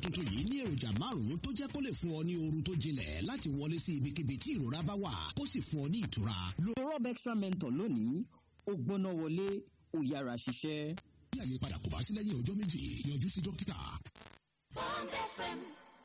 tuntun yìí ní èròjà márùn-ún tó jẹ́ kó lè fún ọ ní oorun tó jinlẹ̀ láti wọlé sí ibikíbi tí ìrora bá wà kó sì fún ọ ní ìtura. lo rob extra mentor lónìí ó gbóná wọlé ó yára ṣiṣẹ́. bí àyípadà kò bá sí lẹ́yìn ọjọ́ méjì yọjú sí dókítà. Bond FM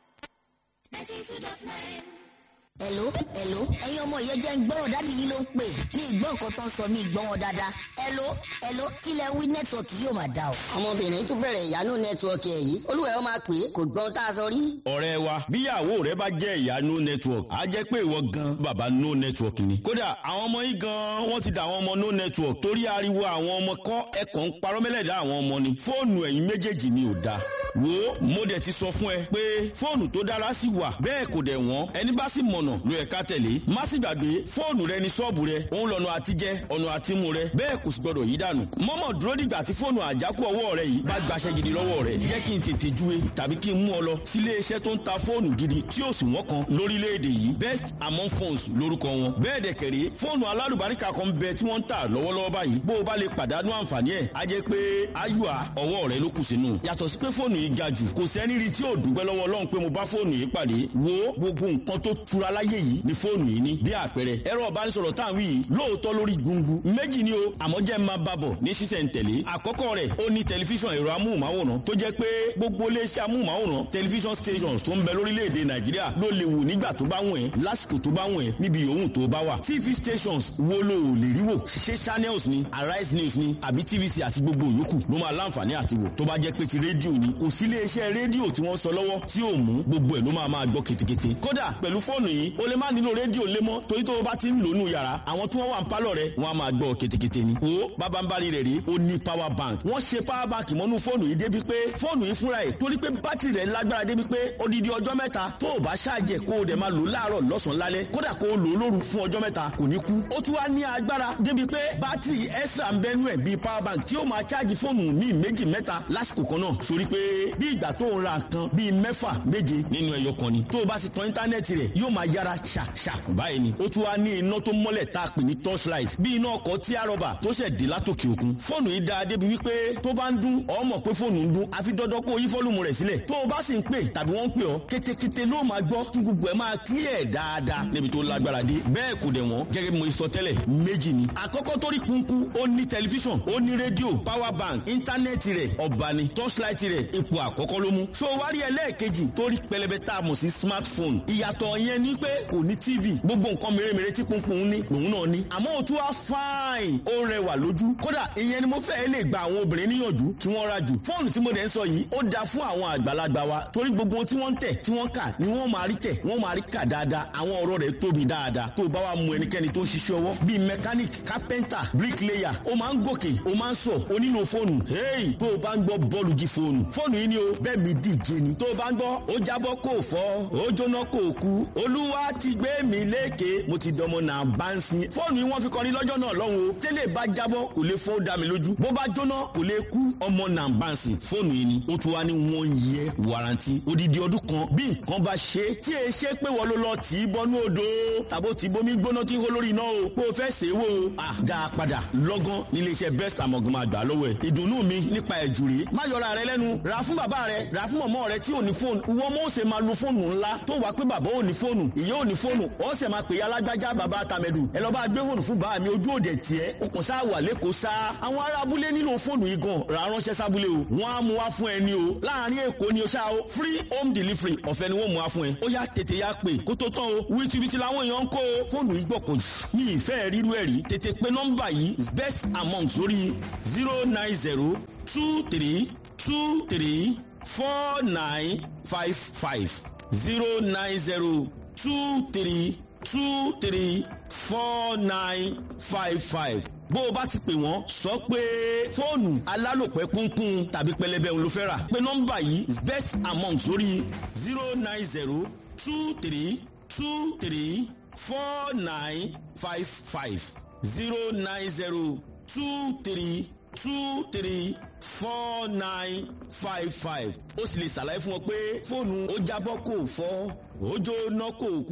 92.9. Hello, hello. ẹ̀yin ọmọ ìyẹn jẹ́ ń gbọ́rọ̀ dáàdi yìí ló ń pè ní ìgbọ́ nǹkan tó ń sọ ní ìgbọ́ wọn dáadáa. Hello, hello. kí lẹ wí nẹ́tíwọ̀kì yóò máa dá o. ọmọbìnrin tún bẹ̀rẹ̀ ìyanu nẹ́tíwọ̀kì ẹ̀ yìí olúwẹ̀ ó máa pè é kò gbọ́n tá a sọ rí. ọ̀rẹ́ wa bíyàwó rẹ bá jẹ́ ìyá no network á jẹ́ pé ìwọ gan bàbá no network ni. kódà àwọn ọmọ yìí gan wọ́n ti dà àwọn ọmọ no network torí ariwo àwọn ọmọ kọ́ ẹ̀kọ́ ń parọ́ mẹ́lẹ̀dá àwọn ọmọ ni. fóònù ẹ̀yin méjèèjì ni ò da. wo mo dẹ̀ ti sọ fún ẹ pé fóònù tó dára sì wà bẹ́ẹ̀ kò dẹ̀ wọ́n ẹni bá sì mọ̀nà ló yẹ ká tẹ̀lé. má sì gbàgbé fóònù rẹ ní ṣọ́ọ̀bù rẹ òun lọ́nà àtijẹ́ ọ̀nà àtimú rẹ bẹ́ẹ̀ kò sì gbọdọ̀ yí dànù. mọ́mọ́ dúró dìgbà tí fóònù àjákù ọwọ́ rẹ yìí bá gbaṣẹ́ gidi lọ́wọ́ rẹ jẹ́ kí n tètè júwe tàbí kí n mú ọ lọ sílé iṣẹ́ tó ń ta fóònù gidi tí ó sì wọ́n kan lórílẹ̀‐èdè yìí best among phones lórúkọ wọn. bẹ́ẹ̀ dẹ̀ kẹ̀rẹ́ fóònù alálùbáríkà kan bẹ tí wọ́n ń tà lọ́wọ́lọ́wọ́ báyìí bó o bá lè pàdánù àǹfààní ẹ̀ á jẹ́ pé ayúà ọwọ́ rẹ ló kù sínú. yàtọ̀ sí pé fóònù yìí ga jù kò sẹ́ni rí tí ò dúpẹ́ lọ́wọ́ Ọlọ́run pé mo bá fóònù yìí pàdé wo gbogbo nǹkan tó tura láyé yìí ni fóònù yìí ní bí àpẹẹrẹ ẹ̀rọ ìbánisọ̀rọ̀ tá à ń wí yìí lóòótọ́ lórí gbungu méjì ni o àmọ́ jẹ́ máa bá bọ̀ ní sísẹ̀ntẹ̀lé àkọ́kọ́ rẹ̀ ó ní tẹlifíṣàn ẹ̀rọ amóhùnmáwòrán tó jẹ́ pé gbogbo iléeṣẹ́ amóhùnmáwòrán tẹlifíṣàn stations tó ń bẹ lórílẹ̀‐èdè nàìjíríà ló lè wò nígbà tó bá wùn ẹ́ lásìkò tó bá wùn ẹ́ níbi yòówù tó bá wà tv stations wo ló ò lè rí wò ṣé channels ni arise news ni àbí tvc àti gbogbo yòókù ló máa láǹfààní àti wò tó bá jẹ́ pé ti rédíò ni kò sí iléeṣẹ́ rédíò tí wọ́n sọ lọ́wọ́ tí ò mú gbogbo ẹ̀ ló máa máa gbọ́ ketekete kódà pẹ̀lú fóònù yìí o lè má nílò rédíò lé mọ́ torí tó o bá ti ń lò nù yàrá àwọn tí wọ́n wà ń pálọ̀ rẹ̀ wọ́n á máa gbọ́ ketekete ni. o bábánbárí rẹ̀ rí o ní power bank wọ́n ṣe power bank mọ́nú fóònù yìí débi pé fóònù yìí fúnra ẹ̀ torí pé bátìrì rẹ̀ lágbára débi pé odidi ọjọ́ mẹ́ta tó o bá ṣáàjẹ̀ kó o dẹ̀ máa lò láàárọ̀ lọ́sàn-án lálẹ́ kódà kó o lò ó lóru fún ọjọ́ mẹ́ta kò ní kú. ó tún wá ní agbára débi pé bátìrì extra ń bẹ́nu ẹ̀ bíi power bank tí ó máa ṣáàjì fóònù ní méjì mẹ́ta lásìkò kan náà sórí pé bí ìgbà tó ń ra nǹkan bíi mẹ́fà méje nínú ẹyọ kan ni tó o bá ti tan íńtánẹ́ẹ̀tì rẹ̀ yóò máa yára ṣàṣà báyìí ni ó tún wá ní iná tó mọ́lẹ̀ tá a pè ní torchlight bí iná ọkọ̀ tí a rọ̀bà tó ṣẹ̀ dé látòkè òkun fóònù yìí dáa débi wípé tó bá ń dún ọ mọ̀ pé fóònù ń dún àfi dandan kó o yí fọ́lùmù rẹ̀ sílẹ̀ tó o bá sì ń pè tàbí wọ́n ń pè ọ́ kétékété ló máa gbọ́ tí gbogbo ẹ̀ máa clear dáadáa níbi tó lágbára dé bẹ́ẹ̀ kò dẹ̀ wọ́n gẹ́gẹ́ bí mo sọ tẹ́lẹ̀ méjì ni àkọ́kọ́ tó rí kúnkún ó ní tẹlifíṣàn ó ní rédíò power bank íńtánẹ́ẹ̀tì rẹ̀ ọ̀bà ni torchlight rẹ̀ ipò àkọ́kọ́ ló mú so wárí ẹlẹ́ẹ̀kejì tó rí pẹlẹbẹ tá a mọ̀ sí smartphone ìyàtọ̀ yẹn ni pé kò ní tv gbogbo nǹkan mèremère tí kúnkún ní lòun náà ní àmọ́ ó tún wá fine ó rẹwà lójú kódà ìyẹn ni mo fẹ́ lè gba àwọn obìnrin níyànjú kí wọ́n ra jù fóònù tí mo dẹ̀ ń sọ yìí ó dáa fún àwọn àgbàlagbà wa torí gbogbo ohun tí wọ́n ń tẹ̀ tí wọ́n kà ni wọ́n máa rí tẹ̀ wọ́n máa rí kà dáadáa àwọn ọ̀rọ̀ rẹ̀ tóbi dáadáa tó bá wa mú ẹnikẹ́ni tó ń ṣiṣẹ́ ọwọ́ bíi mechanic carpenter bricklayer ó máa ń gòkè ó máa ń sọ ó nílò fóònù hey tó o bá ń gbọ́ bọ́ọ̀lù jí fóònù fóònù yìí ni o bẹ́ẹ̀ mi díje ni tó o bá ń gbọ́ ó jábọ́ kò fọ́ ó jóná kò kú olúwa ti gbé mi lékè mo ti dọmọ náà bá ń sin fóònù yìí wọ́n fi kọrin lọ́jọ́ náà lọ́hùn o tẹ́lẹ̀ bá jábọ́ kò lè fọ́ dá mi lójú bó bá jóná kò lè kú ọmọ náà bá ń sin fóònù yìí ni ó tún wá ní one year warranty odidi ọdún kan bí nǹkan bá ṣe tí e ṣe pé wọ́n ló lọ tì í bọnú odò tàbó tí bomi gbóná tí ń hó lórí iná o pé o fẹ́ ṣe é wò ó à dá a padà lọ́gán nílé iṣẹ́ best amọ̀gàn máa gbà lọ́wọ́ ẹ̀ ìdùnnú mi nípa ẹ̀jù rèé má yọra rẹ lẹ́nu rà fún bàbá rẹ rà fún mọ̀mọ́ rẹ tí ò ní fóònù ìwọ ọmọ ó ṣe máa lo fóònù ńlá tó wàá pé bàbá ò ní fóònù ìyá ò ní fóònù ó ṣe máa pè ya alágbájá bàbá tàmẹ̀dù ẹ lọ bá gbé fóònù fún bàá mi ojú òde tiẹ̀ ó kàn sáà wà lẹ́kọ̀ọ́ sá àwọn ará abúlé nílò fóònù yìí gan rà ránṣẹ́ sábúlé o wọ́n á mú wá fún ẹ ní o láàárín èkó ni o ṣá o free home delivery ọ̀fẹ́ ni wọ́n mú wá fún ẹ ó yá tètè yá pè kó tó tán o wítíwítí làwọn èèyàn ń kó o fóònù yìí gbọ̀kọ̀ jù ní ìfẹ́ rírú ẹ̀ rí tètè pé nọ́mbà yìí best among sórí zero nine zero two three two three four nine five five zero nine zero two three two three four nine five five bó o bá ti pè wọ́n sọ pé fóònù alálòpẹ́ kúnkún tàbí pẹlẹbẹ òun ló fẹ́ rà pé nọ́mbà yìí best among sórí zero nine zero two three two three four nine five five zero nine zero two three two three four nine five five ó sì lè ṣàlàyé fún ọ pé fóònù ó jábọ́ kò fọ́ ó jóná kò kú